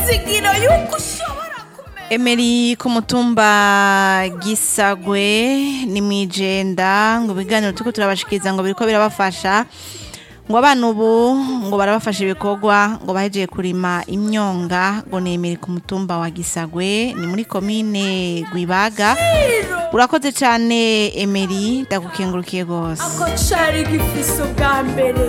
ibyizigiro yuko ushobora kumenya Emery ku mutumba Gisagwe ni mwijenda ngo ibiganiro turiko turabashikiriza ngo biriko birabafasha ngo abana ubu ngo barabafasha ibikorwa ngo bahejeje kurima imyonga ngo ni Emery ku mutumba wa Gisagwe ni muri komine Gwibaga urakoze cane Emery ndagukengurukiye gose ako cari gifise ubwa mbere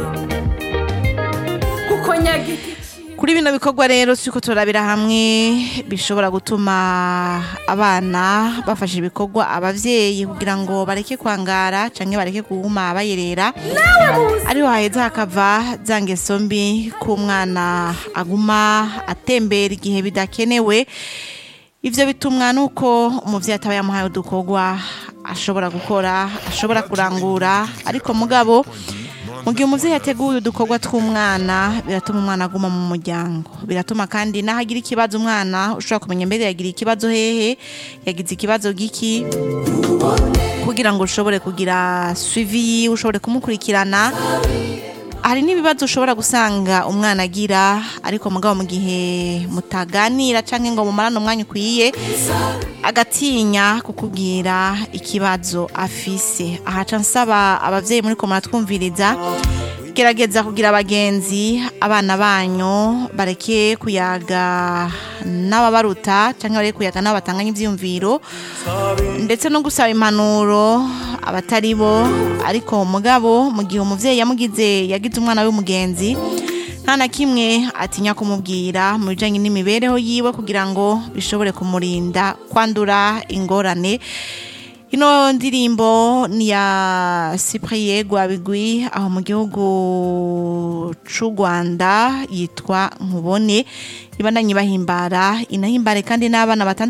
kuko nyagiti kuri bino bikorwa rero turiko turabira hamwe bishobora gutuma abana bafasha ibikorwa abavyeyi kugira ngo bareke kwangara canke bareke kuguma bayerera ariho haheza hakava za ngeso mbi k'umwana aguma atembera igihe bidakenewe ivyo bitumwa nuko umuvyeyi ataba yamuhaye udukorwa ashobora gukora ashobora kurangura ariko mugabo mu gihe umuvyeyi yateguye udukorwa tw'umwana biratuma umwana aguma mu muryango biratuma kandi naho agira ikibazo umwana ushobora kumenya mbere yagira ikibazo hehe yagize ikibazo giki kugira ngo ushobore kugira suivi ushobore kumukurikirana hari n'ibibazo ushobora gusanga umwana agira ariko mugabo mu gihe mutaganira canke ngo mumarane umwanya ukwiye agatinya kukubwira ikibazo afise ahaca nsaba abavyeyi muri ko muratwumviriza gerageza kugira abagenzi abana banyu bareke kuyaga n'ababaruta canke bareke kuyaga n'abatanganya ivyiyumviro ndetse no gusaba impanuro abatari bo ariko mugabo mu gihe umuvyeyi yamugize yagize umwana w'umugenzi nta na kimwe atinya kumubwira mu bijanye n'imibereho yiwe kugira ngo bishobore kumurinda kwandura ingorane ino ndirimbo ni ya Cyprien Gwabigwi aho mu gihugu c'u Rwanda yitwa Nkubone ibandanye bahimbara inahimbare kandi n'abana batandukanye